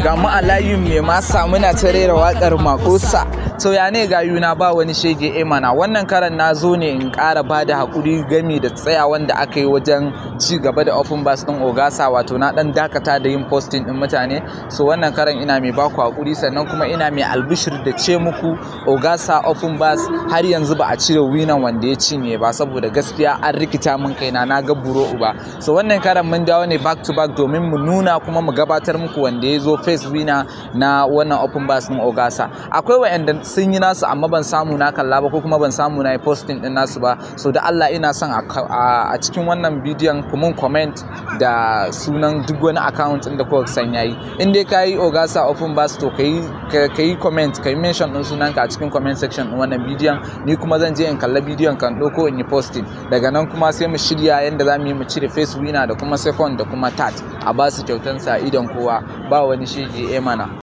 ga mu a layin mai masa muna ta rera wakar makosa to ya ne ga yuna ba wani shege e mana wannan karan na zo ne in ƙara ba da haƙuri gami da tsaya wanda aka yi wajen ci gaba da open bus din ogasa wato na dan dakata da yin posting din mutane so wannan karan ina mai baku haƙuri sannan kuma ina mai albishir da ce muku ogasa open bus har yanzu ba a cire winan wanda ya cinye ba saboda gaskiya an rikita min kaina na ga buro uba so wannan karan mun dawo ne back to back domin mu nuna kuma mu gabatar muku wanda ya zo face winner na wannan open bus din ogasa akwai wa'anda sun yi nasu amma ban samu na kalla ba ko kuma ban samu na yi posting din nasu ba so da Allah ina son a cikin wannan bidiyon ku mun comment da sunan duk wani account din da kuka san yayi in dai ka yi ogasa open bus to ka yi comment ka yi mention din sunanka a cikin comment section din wannan bidiyon ni kuma zan je in kalla bidiyon kan ɗauko in yi posting daga nan kuma sai mu shirya yadda za mu yi mu cire face winner da kuma second da kuma third a basu kyautansa idan kowa ba wani shege mana